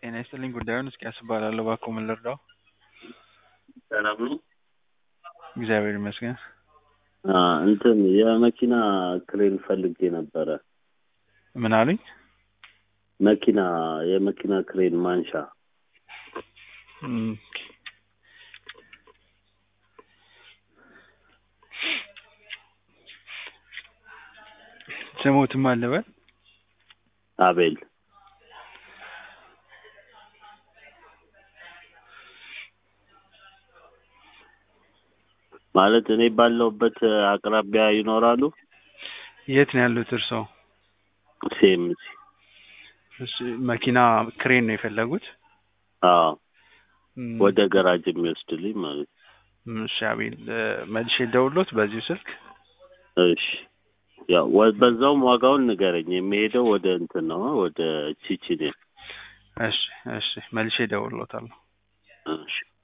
ጤና ይስጥልኝ ጉዳዩን እስቂያስ እባላለሁ እባክዎ ምን ልርዳዎ? ሰላም ነው? እግዚአብሔር ይመስገን። አ እንትን የመኪና ክሬን ፈልጌ ነበረ። ምን አሉኝ? መኪና የመኪና ክሬን ማንሻ እም፣ ስሞትም አለ በል አቤል ማለት እኔ ባለሁበት አቅራቢያ ይኖራሉ? የት ነው ያሉት እርስዎ? ሴምሲ እሺ መኪና ክሬን ነው የፈለጉት? አዎ እም፣ ወደ ገራጅ የሚወስድልኝ ማለት ነው። እሺ አቤል እ፣ መልሼ ልደውልዎት በዚሁ ስልክ? እሺ ያው ወ- በዛውም ዋጋውን ንገረኝ። የሚሄደው ወደ እንትን ነው ወደ ቺቺኔ። እሺ እሺ መልሼ እደውልልዎታለሁ። እሺ